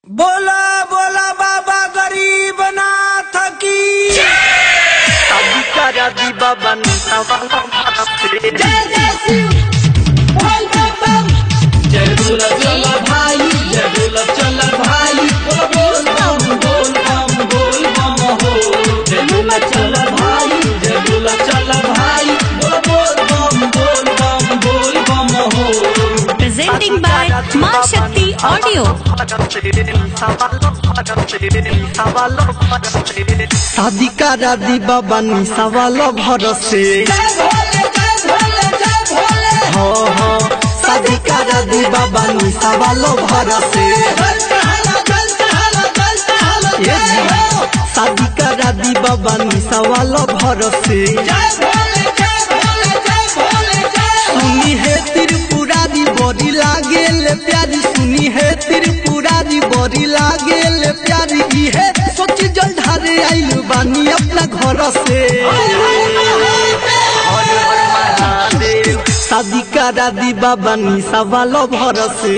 बोला बोला बाबा गरीब नाथ की अधिकारा दी बाबा नीता वाला भारत जय बोला चला भाई जय बोला चला भाई बोल बोल बम बोल बम बोल बम हो जय बोला चला भाई जय बोला चला भाई बोल बोल बम बोल बम बोल बम हो presenting by Ma Shakti Audio. शादी करा दी बाबा निशा वाला भरोसे हो हो शादी करा दी बाबा निशा वाला भरोसे ये जी शादी करा दी बाबा निशा वाला भरोसे सुनी है त्रिपुरारी बड़ी लागे ले प्यारी सुनी है त्रिपुरारी बड़ी लागे ले प्यारी ई है सोच जल ढारे आइल बानी अपना घर से शादी करा दी बाबा निशा वालो भरोसे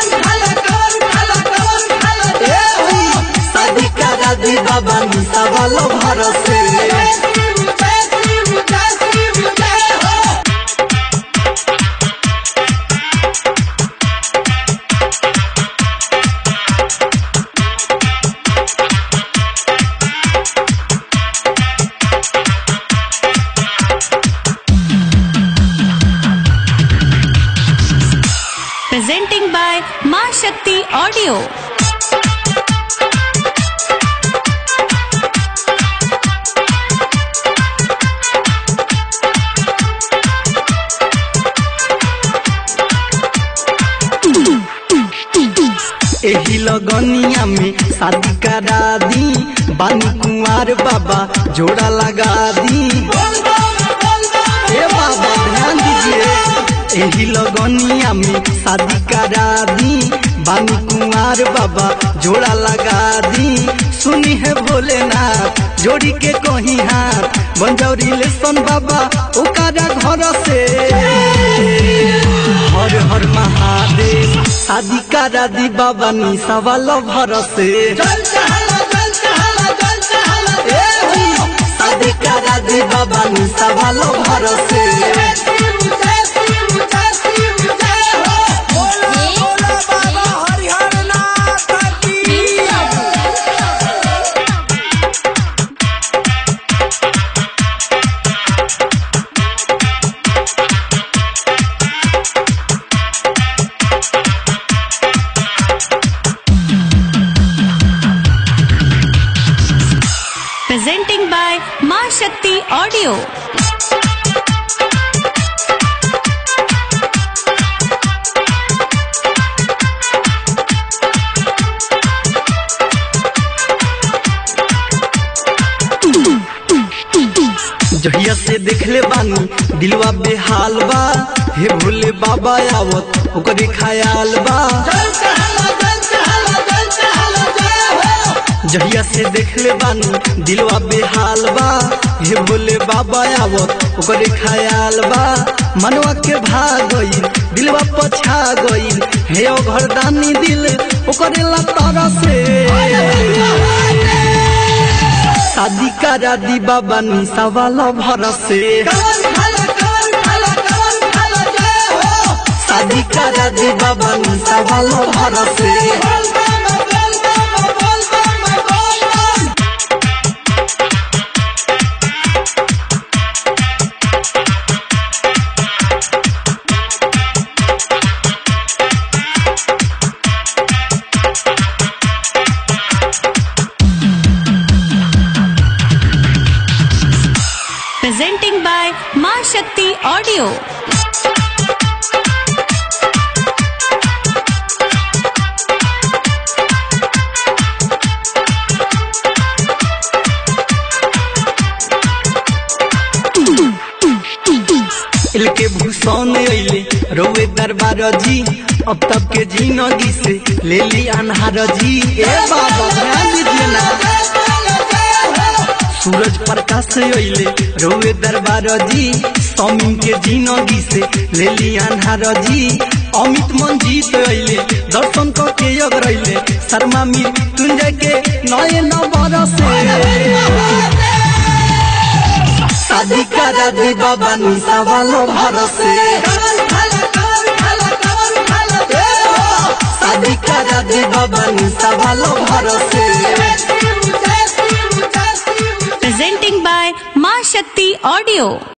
शादी करा दी बाबा निशा वालो भरोसे Presenting by Ma Shakti Audio. एही लगनिया में शादी करा दी बानी कुंवर बाबा जोड़ा लगा दी ए बाबा ध्यान दीजिए एही लगनिया में शादी करा दी बानी कुंवर बाबा जोड़ा लगा दी सुनी है भोलेनाथ जोड़ी के कहीं हाथ बंजौरी लेसन बाबा ओकरा घर से हर हर महादेव शादी करा दी बाबा निशा वाला भरोसे शादी करा दी बाबा निशा वाला भरोसे बोला बोला बाबा हरिहर नाथ की Presenting by Ma Shakti Audio. जहिया से देखले बानी दिलवा बेहाल बा हे भोले बाबा आवत ओकरे ख्याल बा जहिया से देखले बानी दिलवा बेहाल बा हे भोले बाबा आवत ओकरे ख्याल बा मनवा के भाग गईल दिलवा पछा गईल हे ओ घरदानी दिल ओकरे ला तारा से शादी करा दी बाबा निशा वाला भरोसे शादी करा दी बाबा निशा वाला भरोसे Presenting by Ma Shakti Audio. इल के भूषण अइले रोवे दरबार जी अब तब के जिंदगी से ले ली अनहार जी ए बाबा ध्यान दीजिए ना सूरज प्रकाश अइले रोवे दरबार जी स्वामी के जिंदगी से ले ली अनहार जी अमित मंजीत अइले दर्शन क के अगरैले शर्मा मृत्युंजय के नए नवर से शादी करा दे बाबा निशा वालो भरोसे शादी करा दे बाबा निशा वालो भरोसे presenting by Ma Shakti Audio.